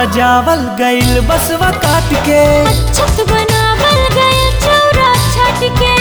सजावल गइल बसवा काट के छत बनावल गए चौरा छत के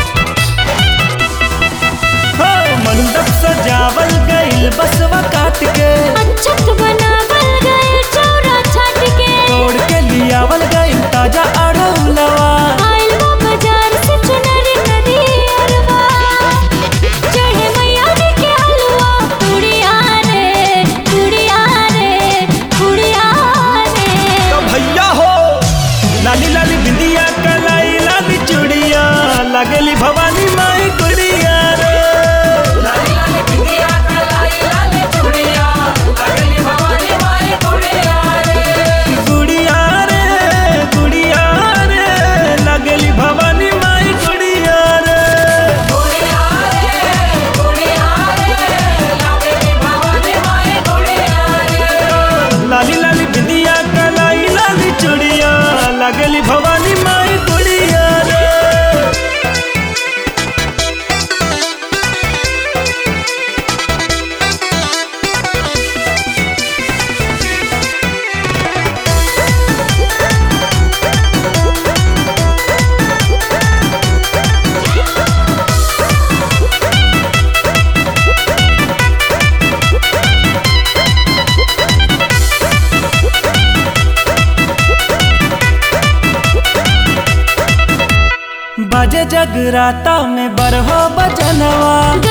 हो मंडप सजावल गइल बसवा काट के छत बनावल गए चौरा छत के तोड़ के लियावल गइल ताजा अड़हुलवा आइल वो बाजार से चुनरी नदी अरवा चढ़े मैया जी के हलवा तुड़िया रे तुड़िया रे तुड़िया रे तो भैया हो लाली लाली बिंदिया कलाई लाली चूड़िया लगली भवानी माई गुड़िया रे गुड़िया रे गुड़िया रे लगली भवानी माई गुड़िया रे लाली लाली बिंदिया कलाई लाली चूड़िया लगली भवानी माई गुड़िया रे बजे जगराता में बरहो बजनवा